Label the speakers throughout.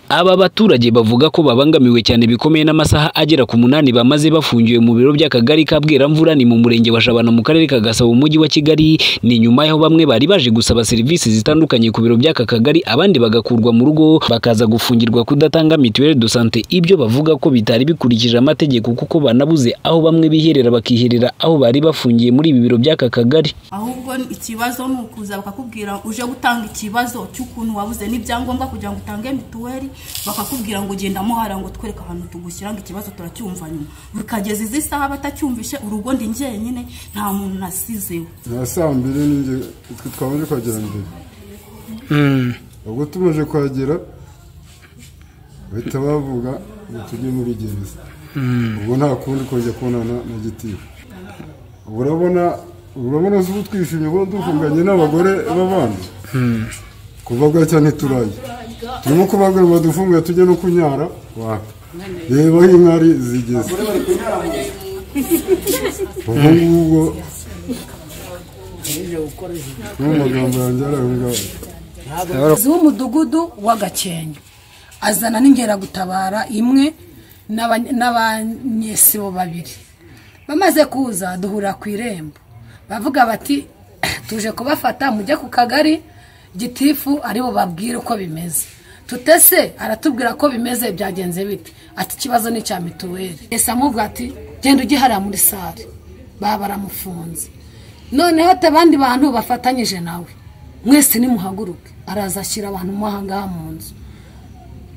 Speaker 1: Aba baturage bavuga ko babangamiwe cyane bikomeye n'amasaha agera ku munani bamaze bafungiwe mu biro by'Akagari ka Bweramvura ni mu Murenge wa Jabana mu Karere ka Gasabo mu Mujyi wa Kigali, ni nyuma y'aho bamwe bari baje gusaba serivisi zitandukanye ku biro by'aka Kagari abandi bagakurwa mu rugo bakaza gufungirwa kudatanga mituelle de santé, ibyo bavuga ko bitari bikurikije amategeko kuko banabuze aho bamwe biherera bakiherera aho bari bafungiye muri ibi biro by'aka Kagari.
Speaker 2: ahubwo ikibazo ni ukuza bakakubwira uje gutanga ikibazo cy'ukuntu wabuze n'ibyangombwa kugira ngo utange mituweli bakakubwira ngo genda muhara ngo twereke ahantu tugushyira ngo ikibazo turacyumva nyuma bikageza izi saha batacyumvishe urugo ndi njyenyine nta muntu nasizeho
Speaker 3: na saa mbiri ninjye twe twabanje kuhagera mbere ubwo tumaze kuhagera bahita bavuga ngo tujye muri gereza ubwo nta kundi kongera kubonana na gitifu Ubu urabona urabona se ubu twishimye ubu dufunganye n'abagore b'abandi kuva bwacya ntiturajya turimo kubagura badufunguye tujye no kunyara waka reba aho inkari zigeze ubu ngubu ni mu magambo yanjye ari aho ngaho
Speaker 4: z'umudugudu w'agakenke azana n'ingeragutabara imwe n'aba- n'abanyesibo babiri bamaze kuza duhurira ku irembo bavuga bati tuje kubafata mujye ku kagari gitifu aribo babwire uko bimeze tutese aratubwira ko bimeze byagenze bite ati ikibazo ni icya mituweli ese amubwira ati genda ujye hariya muri sare baba baramufunze noneho ati abandi bantu bafatanyije nawe mwese nimuhaguruke araza ashyira abantu mo ahangaha mu nzu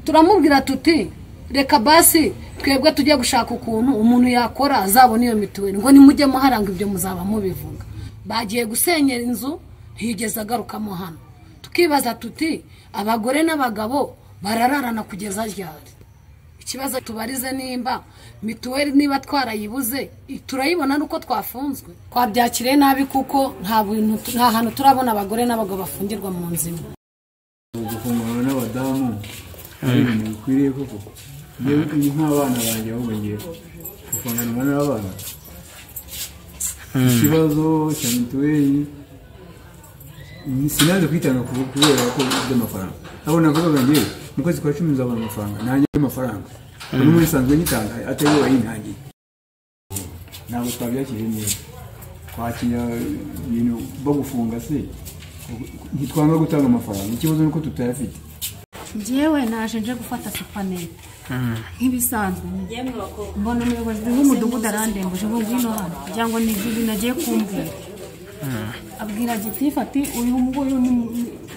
Speaker 4: turamubwira tuti reka basi twebwe tujye gushaka ukuntu umuntu yakora azabona iyo mituweli ngo nimujye muharanga ibyo muzaba mubivuga bagiye gusenyera inzu ntiyigeze agarukamo hano tukibaza tuti abagore n'abagabo barararana kugeza ryari ikibazo tubarize nimba mituweli niba twarayibuze i- turayibona nuko twafunzwe twabyakiriye nabi kuko nta bintu nta hantu turabona abagore n'abagabo bafungirwa mu nzu imwe
Speaker 5: gufungana n'abadamu ari ibintu bikwiriye koko njyewe ni nk'abana banjye ahubwo ngiye gufunganwa n'abana ikibazo cya mituweli ni- sinaje kwitanga ku- kubera ko by'amafaranga abo navugaga ngewe mu kwezi kwa cumi nzabona amafaranga nanjye amafaranga ubu muri nsanzwe nyitanga atari yo wayintangiye ntabwo twabyakiriye neza kwakira ibintu bagufunga se ntitwanga gutanga amafaranga ikibazo ni uko tutayafite
Speaker 6: njyewe naje nje gufata supanete nk'ibisanzwe mbona umuyobozi w'umudugudu arandembuje ngo ngwino hano kugira ngo nigire nagiye kumbwira abwira gitifu ati uyu nguyu ni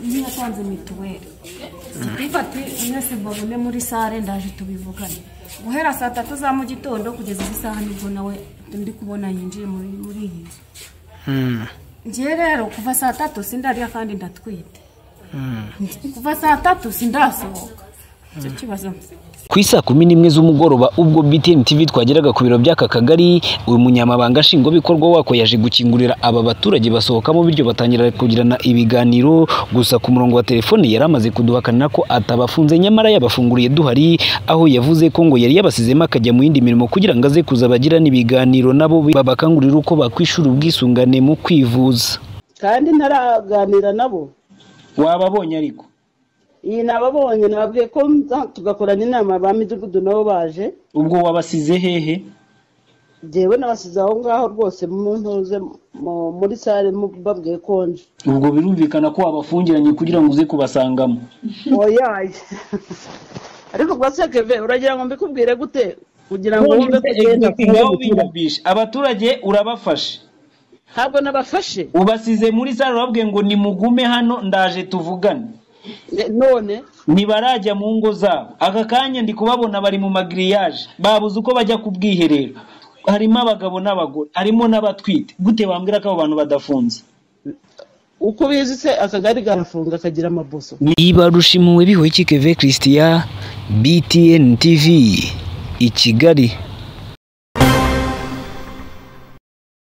Speaker 6: niyo yatanze mituweli gitifu ati mwese mbabone muri sare ndaje tubivugane guhera saa tatu za mu gitondo kugeza izi saha nibwo nawe ndi kubona yinjiye muri muri iyi nzu njyewe rero kuva saa tatu sindarya kandi ndatwite kuva saa tatu sindasohoka icyo kibazo
Speaker 1: Ku isaa kumi n'imwe z'umugoroba ubwo BTN TV twageraga ku biro by'aka kagari, uyu munyamabanga nshingwabikorwa wako yaje gukingurira aba baturage basohokamo bityo batangira kugirana ibiganiro, gusa ku murongo wa telefone yari amaze kuduhakana ko atabafunze nyamara yabafunguriye duhari, aho yavuze ko ngo yari yabasizemo akajya mu yindi mirimo kugira ngo aze kuzabagirana ibiganiro nabo babakangurira uko bakwishyura ubwisungane mu kwivuza.
Speaker 7: kandi ntaraganira nabo
Speaker 8: wababonye ariko
Speaker 7: iyi nababonye nababwiye ko nza- tugakorana inama ba midugudu nabo baje
Speaker 8: ubwo wabasize hehe
Speaker 7: njyewe nabasize aho ngaho rwose mu ntuze mu- muri sare mu- babwiye ko nje
Speaker 8: ubwo birumvikana ko wabafungiranye kugira ngo uze kubasangamo
Speaker 7: oyaye ariko rwose keve uragira ngo mbikubwire gute kugira ngo wumve ko ugenda
Speaker 8: ngaho biyumvishe abaturage urabafashe
Speaker 7: ntabwo nabafashe
Speaker 8: ubasize muri sare urababwiye ngo nimugume hano ndaje tuvugane
Speaker 7: Ne- none
Speaker 8: ntibarajya mu ngo zabo aka kanya ndi kubabona bari mu magiriyaje babuze uko bajya ku bwiherero harimo abagabo n'abagore harimo n'abatwite gute bambwira ko abo bantu badafunze
Speaker 7: uko ubizi se akagari karafunga akagira amaboso
Speaker 1: Niba rushimuwe bihoye Keve Christian BTN TV i Kigali.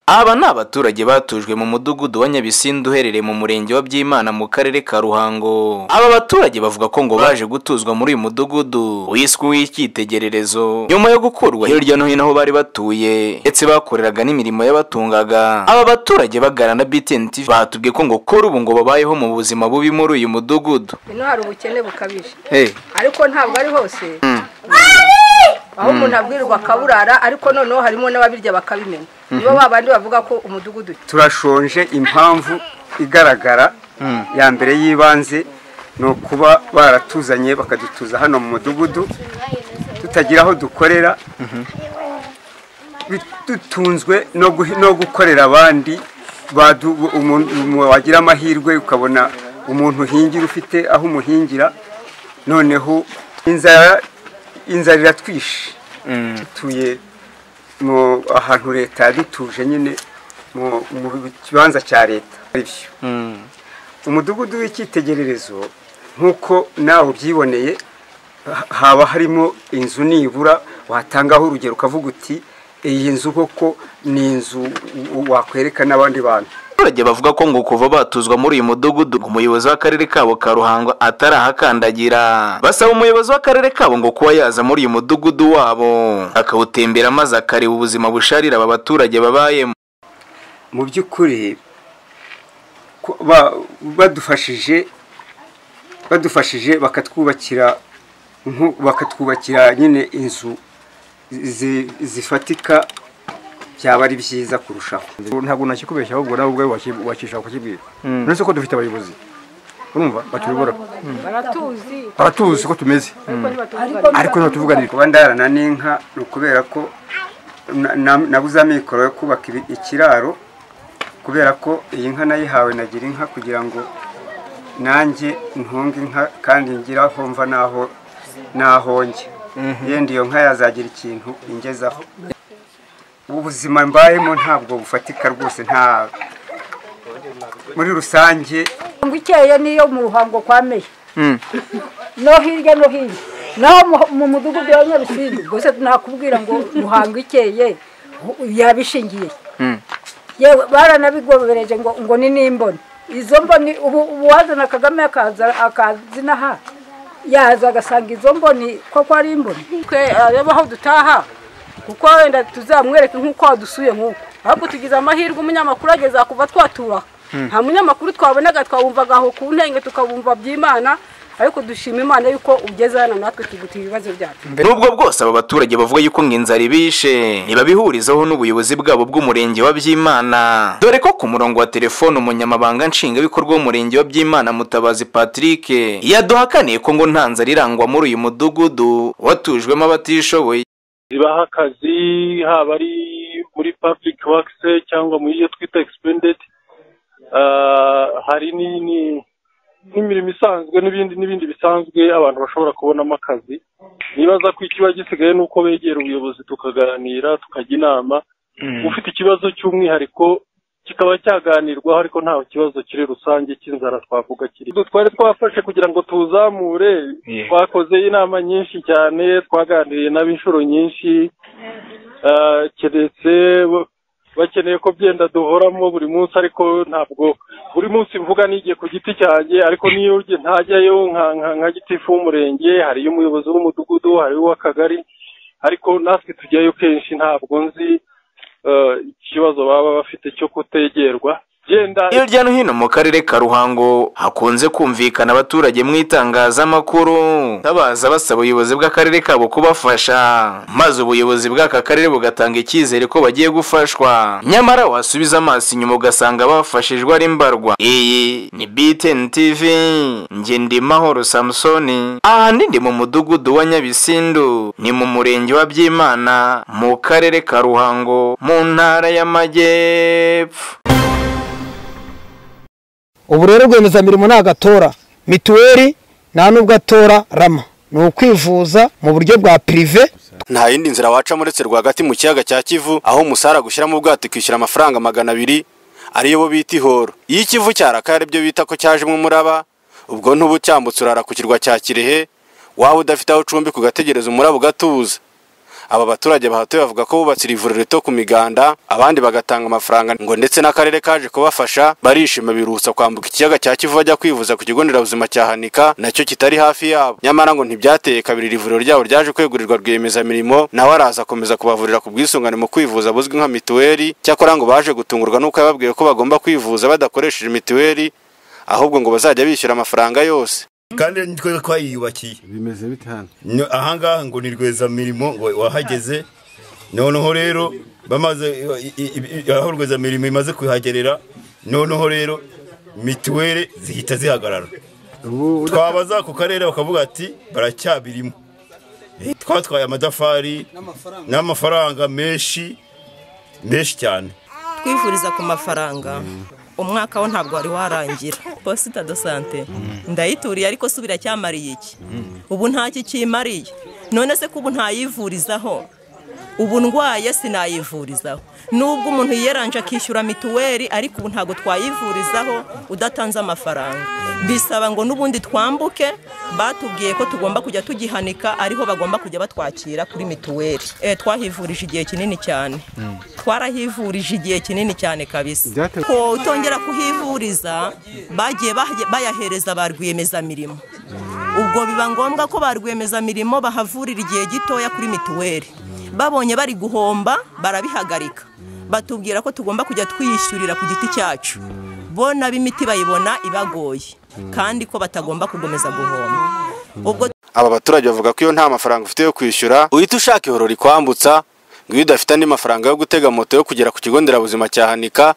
Speaker 9: aba ni abaturage batujwe mu mudugudu wa nyabisindu uherereye mu murenge wa byimana mu karere ka ruhango aba baturage bavuga ko ngo baje gutuzwa muri uyu mudugudu wiswe uw'icyitegererezo nyuma yo gukurwa hirya no hino aho bari batuye ndetse bakoreraga n'imirimo yabatungaga aba baturage baganira na btn tv batubwiye ko ngo kuri ubu ngo babayeho mu buzima bubi muri uyu mudugudu
Speaker 10: ino hari ubukene bukabije
Speaker 9: hey.
Speaker 10: ariko ntabwo ari hose
Speaker 9: mm.
Speaker 10: aho umuntu abwirirwa akaburara ariko noneho harimo n'ababirya bakabimenya nibo babandi bavuga ko umudugudu
Speaker 11: turashonje impamvu igaragara ya mbere y'ibanze ni ukuba baratuzanye bakadutuza hano mu mudugudu tutagira aho dukorera bit- dutunzwe no guhi- no gukorera abandi badu- umu- umu- wagira amahirwe ukabona umuntu uhingira ufite aho umuhingira noneho inzara inzara iratwishe dutuye mu ahantu leta yadutuje nyine mu mu kibanza cya leta aribyo umudugudu w'icyitegererezo nk'uko nawe ubyiboneye ha- haba harimo inzu nibura watangaho urugero ukavuga uti iyi nzu koko ni inzu u- wakwereka n'abandi bantu
Speaker 9: abaturage bavuga ko ngo kuva batuzwa muri uyu mudugudu ngo umuyobozi w'akarere kabo ka ruhango atarahakandagira basaba umuyobozi w'akarere kabo ngo kuba yaza muri uyu mudugudu wabo akawutembera maze akareba ubuzima busharira aba baturage babayemo
Speaker 11: mu by'ukuri ko- ba- badufashije badufashije bakatwubakira nku- bakatwubakira nyine inzu zi- zifatika byaba ari byiza kurushaho
Speaker 12: ntabwo nakikubeshya ahubwo nawe ubwawe waki- wakishaka kukibwira
Speaker 11: Mm.
Speaker 12: uretse ko dufite abayobozi urumva batuyobora
Speaker 10: baratuzi
Speaker 12: baratuzi uko tumeze
Speaker 11: ariko ntituvuganire kuba ndarana n'inka ni ukubera ko na- na- nabuze amikoro yo kubaka ibi- ikiraro kubera ko iyi nka nayihawe nagira inka kugira ngo nanjye ntunge inka kandi ngira aho mva n'aho n'aho njya yenda iyo nka yazagira ikintu ingezaho ubuzima mbayemo ntabwo bufatika rwose nta muri rusange
Speaker 13: ngo ikeye niyo mu ruhango kwa meya
Speaker 11: mm.
Speaker 13: no hirya no hino naho mu- mu mudugudu wa nyabisindu gusa nakubwira ngo ruhango ikeye yabishingiye yewe baranabigobereje ngo ngo ni n'imboni izo mboni ubu ubu wazana kagame akaza akazinaha yaza agasanga izo mboni koko ari imboni
Speaker 10: twe areba aho dutaha kuko wenda tuzamwereke nk'uko wadusuye nk'uko ahubwo tugize amahirwe umunyamakuru ageza kuva twatura
Speaker 14: Hmm.
Speaker 10: nta munyamakuru twabonaga twabumvaga aho ku ntenge tukabumva by'imana ariko dushima imana yuko ugeze hano natwe tugutira ibibazo byacu
Speaker 9: nubwo bwose aba baturage bavuga yuko ngo inzara ibishe ntibabihurizaho n'ubuyobozi bwabo bw'umurenge wa byimana dore ko ku murongo wa telefone umunyamabanga nshingwabikorwa w'umurenge wa byimana mutabazi patrick yaduhakaniye ko ngo nta nzara irangwa muri uyu mudugudu watujwemo abatishoboye
Speaker 15: zibaha akazi haba ari muri public works cyangwa muri iyo twita expended hari ni- ni- n'imirimo isanzwe n'ibindi n'ibindi bisanzwe abantu bashobora kubonamo akazi nibaza ko ikiba gisigaye ni uko begera ubuyobozi tukaganira tukajya inama ufite ikibazo cy'umwihariko kikaba cyaganirwaho ariko ntawe kibazo kiri rusange cy'inzara twavuga kiri twari twafashe kugira ngo tuzamure twakoze inama nyinshi cyane twaganiriye nabo inshuro nyinshi ah, keretse bo- bakeneye ko byenda duhoramo buri munsi ariko ntabwo buri munsi mvuga n'igihe ku giti cyanjye ariko niyo nge- ntajyayo nka nka- nka gitifu w'umurenge hariyo umuyobozi w'umudugudu hariyo uw'akagari ariko natwe tujyayo kenshi ntabwo nzi eh, ikibazo baba bafite cyo kutegerwa byenda
Speaker 9: hirya no hino mu karere ka ruhango hakunze kumvikana abaturage mu itangazamakuru babaza basaba ubuyobozi bw'akarere kabo kubafasha maze ubuyobozi bw'aka karere bugatanga icyizere ko bagiye gufashwa nyamara wasubiza amaso inyuma ugasanga bafashijwe ari mbarwa iyi ni btn tv njye ndi mahoro samusoni ahandi ndi mu mudugudu wa nyabisindu ni mu murenge wa byimana mu karere ka ruhango mu ntara y'amajyepfo
Speaker 16: ubu rero rwiyemezamirimo ntabwo atora mituweli nta n'ubwo atora rama ni ukwivuza mu buryo bwa pirive
Speaker 17: nta yindi nzira wacamo uretse rwagati mu kiyaga cya kivu aho umusara gushyiramo ubwato ikishyura amafaranga magana abiri ariyo bo bita ihoro iyo ikivu cyarakaye aribyo bita ko cyajemo umuraba ubwo ntuba ucyambutse urara ku kirwa cya kirehe waba udafite aho ucumbika ugategereza umuraba ugatuza aba baturage bahatuye bavuga ko bubatse iri vuriro rito ku miganda abandi bagatanga amafaranga ngo ndetse n'akarere kaje kubafasha barishima birutsa kwambuka ikiyaga cya kivu bajya kwivuza ku kigo nderabuzima cya hanika nacyo kitari hafi yabo nyamara ngo ntibyateye kabiri iri vuriro ryabo ryaje kwegurirwa rwiyemezamirimo nawe araza akomeza kubavurira ku bwisungane mu kwivuza buzwi nka mituweli cyakora ngo baje gutungurwa n'uko yababwiye ko bagomba kwivuza badakoresheje mituweli ahubwo ngo bazajya bishyura amafaranga yose
Speaker 14: kandi nitwe twayiyubakiye
Speaker 12: bimeze bite hano
Speaker 14: No- ahangaha ngo ni rwezamirimo ngo wahageze noneho rero bamaze i- i- i- aho rwezamirimo imaze kuhagerera noneho rero mituweli zihita zihagarara twabaza ku karere bakavuga ati baracyabirimo Eh, twatwaye amadafari n'amafaranga menshi menshi cyane
Speaker 18: twivuriza ku mafaranga umwaka wo ntabwo wari warangira posita do sante ndayituriye ariko se ubu iracyamariye iki ubu nta kikimariye none se ko ubu ntayivurizaho ubu ndwaye sinayivurizaho nubwo umuntu yiyeranje akishyura mituweli ariko ubu ntabwo twayivurizaho udatanze amafaranga bisaba ngo n'ubundi twambuke batubwiye ko tugomba kujya tugihanika ariho bagomba kujya batwakira kuri mituweli Eh, twahivurije igihe kinini cyane twarahivurije igihe kinini cyane kabisa ko utongera kuhivuriza bagiye bahaye- bayahereza ba rwiyemezamirimo ubwo biba ngombwa ko ba rwiyemezamirimo bahavurira igihe gitoya kuri mituweli babonye bari guhomba barabihagarika batubwira ko tugomba kujya twiyishyurira ku giti cyacu bo n'ab'imiti bayibona ibagoye kandi ko batagomba gukomeza guhomba ubwo
Speaker 17: aba baturage bavuga ko iyo nta mafaranga ufite yo kwishyura uhita ushaka ihoro rikwambutsa ngo iyo udafite andi mafaranga yo gutega moto yo kugera ku kigo nderabuzima cya hanika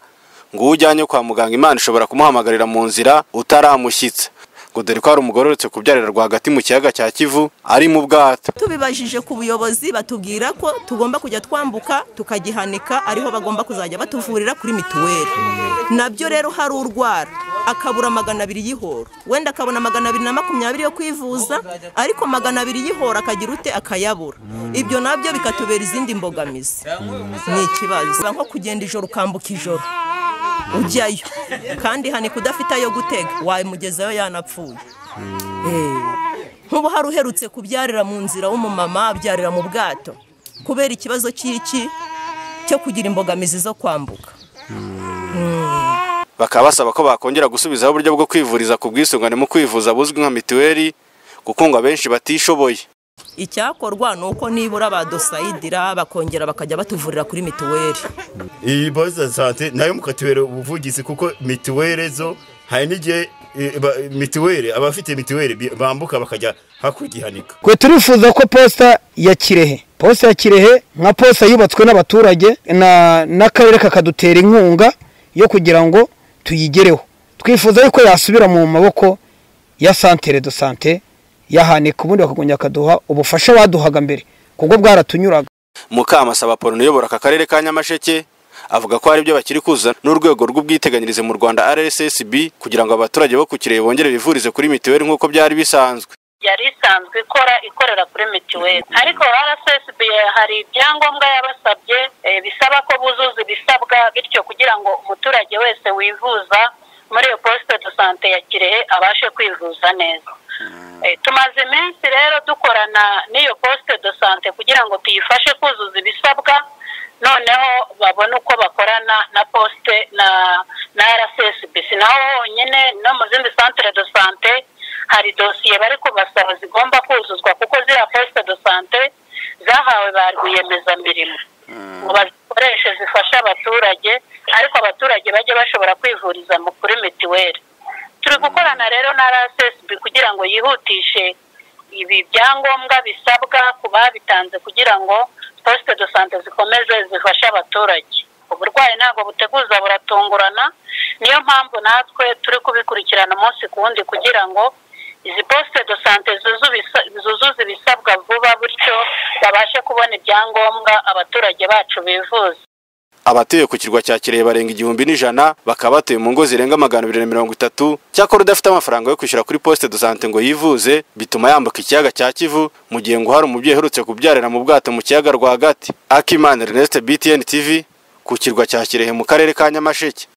Speaker 17: ngo uwo ujyanye kwa muganga imana ishobora kumuhamagarira mu nzira utaramushyitse ngo dore ko hari umugore uretse kubyarira rwagati mu kiyaga cya kivu ari mu bwato
Speaker 18: tubibajije ku buyobozi batubwira ko tugomba kujya twambuka tukagihanika ariho bagomba kuzajya batuvurira kuri mituweli nabyo rero hari urwara akabura magana abiri y'ihoro wenda akabona magana abiri na makumyabiri yo kwivuza ariko magana abiri y'ihoro akagira ute akayabura ibyo nabyo bikatubera izindi mbogamizi ni ikibazo Biba nko kugenda ijoro ukambuka ijoro ujyayo kandi hanika udafite ayo gutega wamugezayo yanapfuye nk'ubu hari uherutse kubyarira mu nzira w'umumama abyarira mu bwato kubera ikibazo cy'iki cyo kugira imbogamizi zo kwambuka
Speaker 17: bakaba basaba ko bakongera gusubizaho uburyo bwo kwivuriza ku bwisungane mu kwivuza buzwi nka mituweli kuko ngo abenshi batishoboye
Speaker 18: icyakorwa ni uko nibura badosayidira bakongera bakajya batuvurira kuri mituweli
Speaker 14: iyi posita sante nayo mukatubera ubuvugizi kuko mituweli zo hari n'igihe eh, ba- mituweli abafite mituweli bi- bambuka bakajya hakurikihanika
Speaker 16: twe turifuza ko posita ya kirehe posita ya kirehe nka posita yubatswe n'abaturage na- n'akarere kakadutera inkunga yo kugira ngo tuyigereho twifuza yuko yasubira mu maboko ya santere do sante yahanika ubundi bakagongera bakaduha ubufasha baduhaga mbere kuko bwaratunyuraga
Speaker 17: mukamasaba apoloni uyobora aka karere ka nyamasheke avuga ko hari ibyo bakiri kuza n'urwego rw'ubwiteganyirize mu rwanda rssb kugira ngo abaturage bo ku kirere bongere bivurize kuri mituweli nk'uko byari bisanzwe
Speaker 19: yari isanzwe ikora ikorera kuri mituweli ariko rssb hari ibyangombwa yabasabye eh, bisaba ko buzuza ibisabwa bityo kugira ngo umuturage wese wivuza muri iyo posite do sante ya kirehe abashe kwivuza neza Eh, tumaze iminsi rero dukorana n'iyo posite do sante kugira ngo tuyifashe kuzuza ibisabwa noneho babone uko bakorana na posite na na rssb si naho honyine no mu zindi santere do sante hari dosiye bari kubasaba zigomba kuzuzwa kuko ziriya posite do sante zahawe ba rwiyemezamirimo ngo bazikoreshe zifashe abaturage ariko abaturage bajye bashobora kwivuriza mu- kuri mituweli turi gukorana rero na rssb kugira ngo yihutishe ibi byangombwa bisabwa ku babitanze kugira ngo posite do sante zikomeze zifashe abaturage uburwayi ntabwo buteguza buratungurana niyo mpamvu natwe turi kubikurikirana umunsi ku wundi kugira ngo izi posite do sante zuzu- bisa- zuzuze ibisabwa vuba bityo babashe kubona ibyangombwa abaturage bacu bivuza
Speaker 17: abatuye ku kirwa cya kirehe barenga igihumbi n'ijana bakaba batuye mu ngo zirenga magana abiri na mirongo itatu cyakora udafite amafaranga yo kwishyura kuri posite do sante ngo yivuze bituma yambuka ikiyaga cya kivu mu gihe ngo hari umubyeyi uherutse kubyarira mu bwato mu kiyaga rwagati akimana ernest btn tv ku kirwa cya kirehe mu karere ka nyamasheke